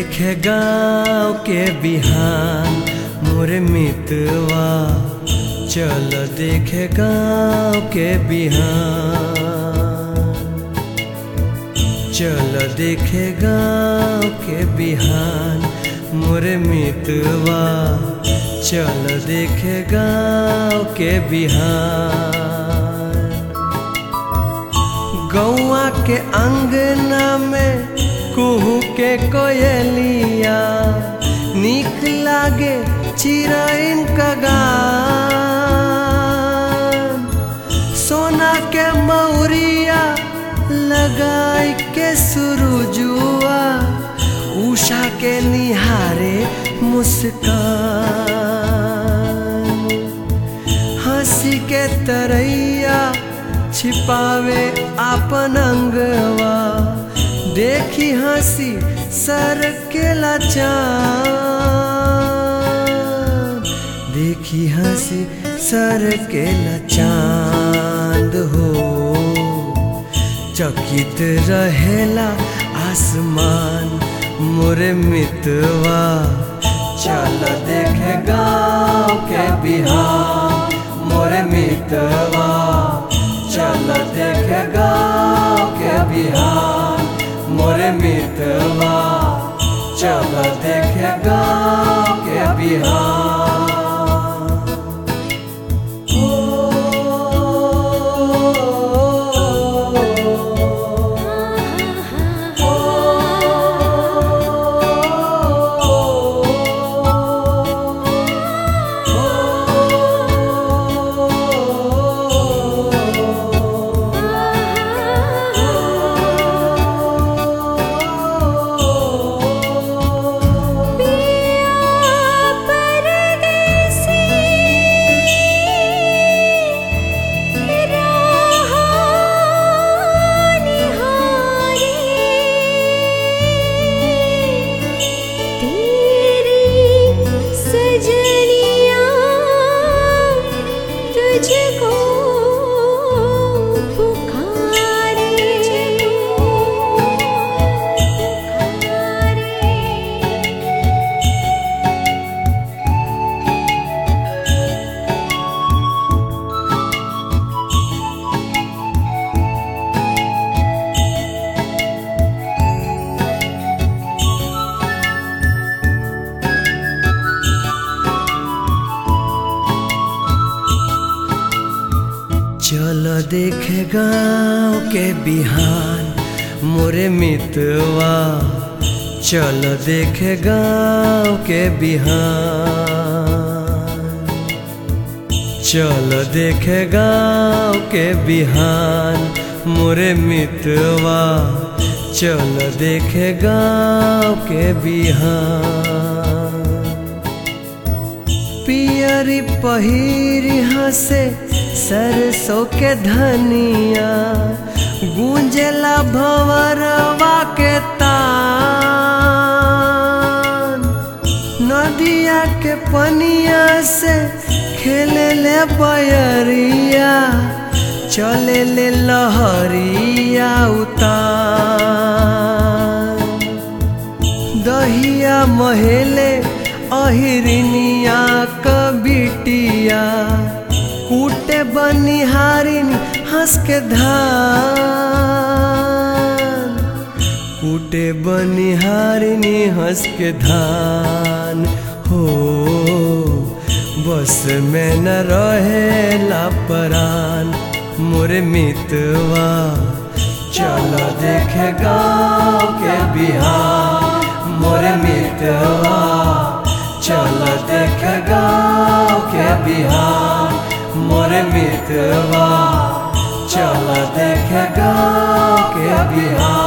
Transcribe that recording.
देखे गाँव के बिहान मोरे मितवा चल देखे गाँव के बिहान चल देखे गाँव के बिहान मोरे मितवा चल देखे गाँव के बिहान गौआ के अंगना में कुहू के कोयलिया निक लागे चिरैन का गान सोना के मौरिया लगाई के सुरुजुआ उषा के निहारे मुस्कान हंसी के तरैया छिपावे आपन अंगवा देखी हंसी सर के लचान देखी हंसी सर के लचांद हो चकित रहेला आसमान मोरे मितवा चल देखे गाँव के बिहार मोरे मितवा चल देखे गाँव के बिहार मोरे मितवा चल देखे गाँव के बिहार तुझको पुकारे पुकारे चल देखे गाँव के बिहान मोरे मितवा चल देखे गाँव के बिहान चल देखे गाँव के बिहान मोरे मितवा चल देखे गाँव के बिहान पियरी पहिरी हंसे सरसों के धनिया गूंजला भंवरवा के तान नदिया के पनिया से खेले ले बयरिया चले ले लहरिया उतान दहिया महेले अहिरिनिया कबिटिया कूटे बनिहारिन हंस के धान कूटे बनिहारिनी हंस के धान हो बस में न रहेला परान मोरे मितवा चल देखे गाँव के बिहार मोरे मितवा चल देखे गाँव के बिहार मोरे मितवा चल देखे गाँव के बिहार